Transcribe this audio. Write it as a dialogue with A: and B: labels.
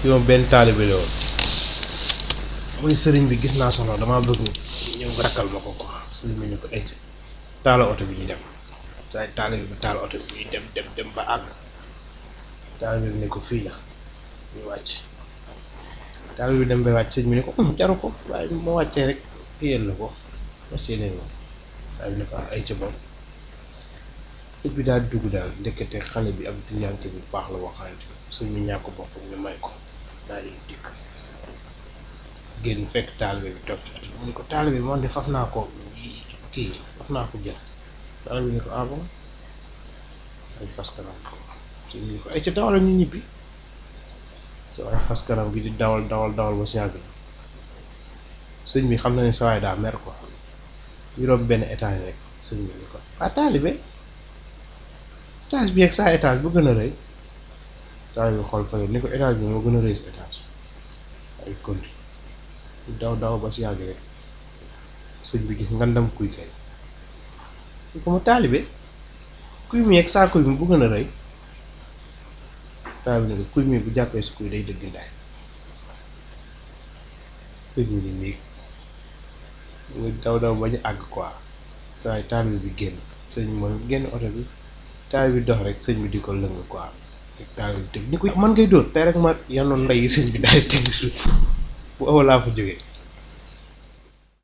A: fi moom benn taalibe la woon muy sëriñ bi gis naa soxla damaa bëgg ñëw nga rakkal ma ko quoi sëriñ bi ñu ko ay taala oto bi ñu dem saa taalibe bi taal oto bi ñu dem dem dem ba àgg taalibe bi ne ko fii la ñu wàcc taalibe bi dem ba wàcc sëñ bi ne ko jaru ko waaye ma wàccee rek téyel la ko mas yéneen ko saa bi ne ko ay ca bopp sëñ bi daal dugg daal ndekete xale bi ab duniyanke bu baax la waxante sëñ bi ñàkk bopp ñu may ko daal di dikk génn fekk taalibe bi toog ci mu ne ko taalibe bi man de faf naa ko kii faf naa ko jël taalibe bi ne ko ah bon ay fas kanam ko sëñ bi ne ko ay ca dawal ñu ñibbi sa waay fas kanam gi di dawal dawal dawal ba si yàgg sëñ bi xam na ne sa waay daa mer quoi ñu romb benn étage rek sëñ bi ne ko ah taalibe étage bi ak saa étage bu gën a rëy taalibe bi xool fële ni ko étage bi moo gën a rëy sa étage ay continue daw daw ba si yàgg rek sëñ bi gis ngandam kuy kay ni ko ma taalibe kuy mi ak saa kuy mi bu gën a rëy taalibe ne ko kuy mi bu jàppee si kuy day dëgg ndaay sëñ bi ni néeg mu daw daw ba ñu àgg quoi saa yi taalibe bi génn sëñ bi mooy génn oto bi taalibe bi dox rek sëñ bi di ko lëng quoi rek taalibe bi tëg ni ko man ngay dóor tey rek ma yanoon ndey sëñ bi daal di teg suuf bu aw laa fa jógee